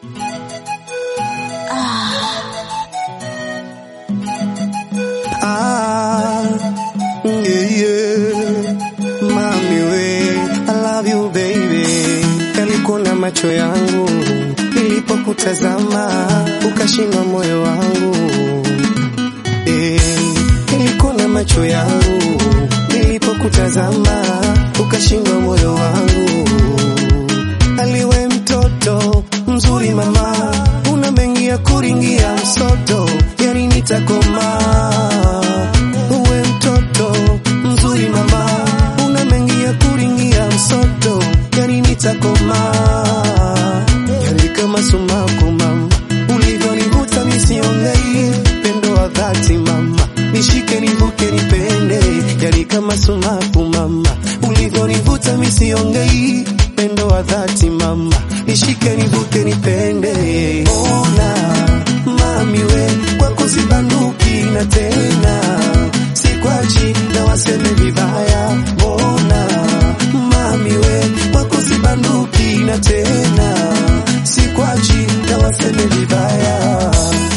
Ah, yeah, yeah. Mami we, I love you baby. Yalikuna macho yangu nilipokutazama, ukashindwa moyo wangu. Eh, yalikuna macho yangu nilipokutazama, ukashindwa moyo wangu. Aliwe mtoto mzuri mama, una mengi ya kuringia msoto, yani nitakoma. Uwe mtoto mzuri mama, una mengi ya kuringia msoto, yani nitakoma. Yani kama sumaku mama, ulivyonivuta misiongei, pendo wa dhati mama, nishike nivuke nipende, yani kama sumaku mama, ulivyonivuta misiongei, pendo wa dhati mama, nishike nivuke nipende. Ona mami we, kwako sibanduki na tena sikwachi na waseme vibaya. Mbona mami we, kwako sibanduki na tena sikwachi na waseme vibaya.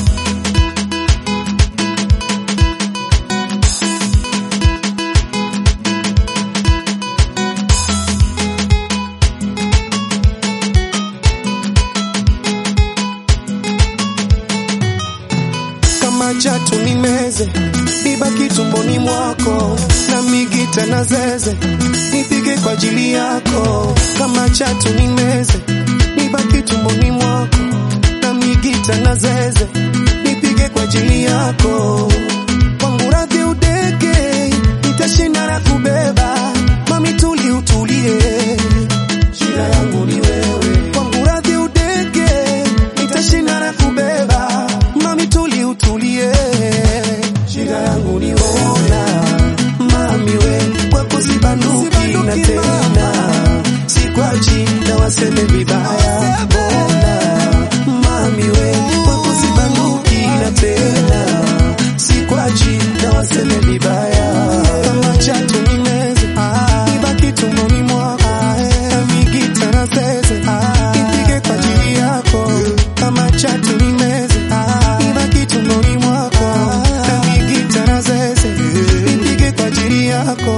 kama chatu ni meze nibaki tumboni mwako na migita na zeze nipige kwa ajili yako kama chatu ni meze nibaki tumboni mwako na migita na zeze nipige kwa ajili yako kwangu radhi udeke nitashinda na kubeba mami tuli utulie shida yangu ni wewe kwangu radhi udeke nitashinda na kubeba mami tuli utulie shida yangu ni ona mami we kwako sibanduki na tena sikwachi na waseme vibaya bona mami we kwako sibanduki na tena sikwachi na waseme vibaya kama chatu ni meze ibaki tumboni mwako na migita na zeze ipige kwa ajili yako kama chatu ni meze ibaki tumboni mwako na migita na zeze ipige kwa ajili yako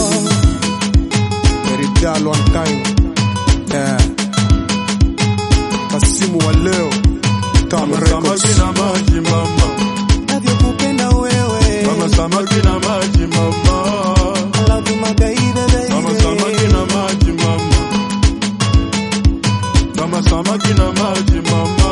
Erigalo on time. Yeah. Kasimu wa leo. Kama Kama samaki records. na maji mama, navyokupenda wewe kama samaki na maji mama, I love you my baby kama baby samaki na maji mama, kama samaki na maji mama,